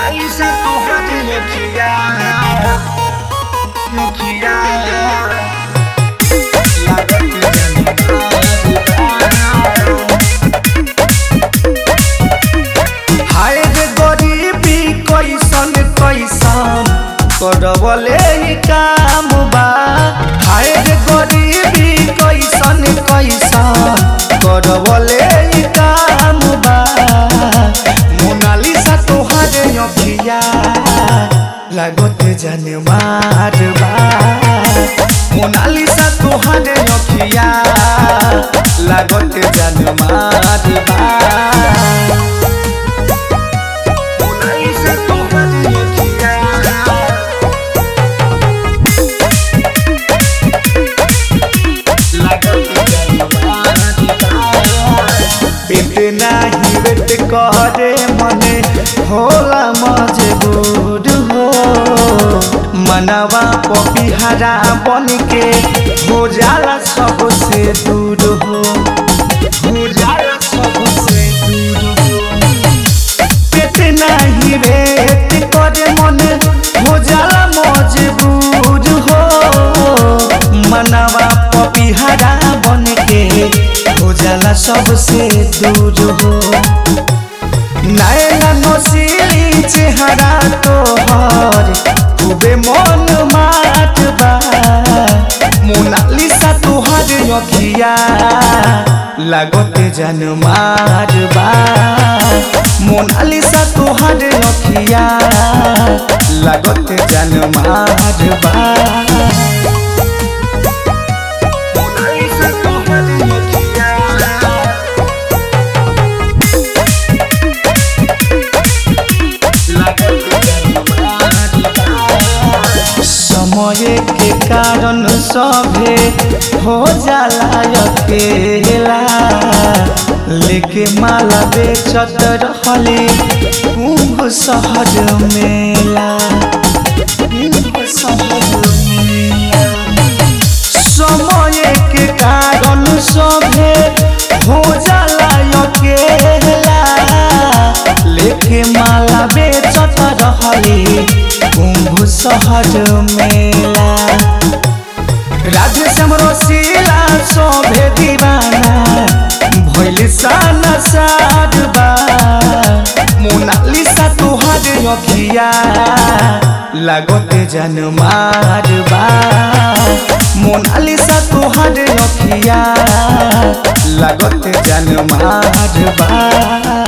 Monaisa tuhan Nokia Nokia Lagu हाय रे गरीबी कैसन कैसन करवले ही काम बा हाय रे गरीबी कैसन कैसन करवले ही काम बा मोनालिसा तोहरे अखिया लागत जाने मार बा मोनालिसा तोहरे अखिया लागत जाने मार बा Monaisa tuhan Nokia पेट नाही वेट करे मने होला मजबूर हो मनवा पपिहरा बन के हो जाला सबसे दूर हो हो जाला सबसे दूर हो पेट नाही वेट करे मन हो जाला मजबूर हो मनवा पपिहरा बन के हो जाला सबसे दूर हो नैना नसीली चेहरा तोहर खूबे मन माट बा मोनालिसा तोहर अखिया लागत जान मार बा मोनालिसा तोहर अखिया लागत जान मार बा मोनालिसा तोहर अखिया समय के कारण सभे हो जाला अकेला लेके माला बेचत रहली कुंभ शहर मेला कुंभ शहर मेला समय के कारण सभे हो जाला अकेला लेके माला बेचत रहली कुंभ शहर मेला राधे श्याम रसीला सभे दीवाना भइल साना साधबा मोनालिसा तोहर अखिया लागत जान मारबा मोनालिसा तोहर अखिया लागत जान मारबा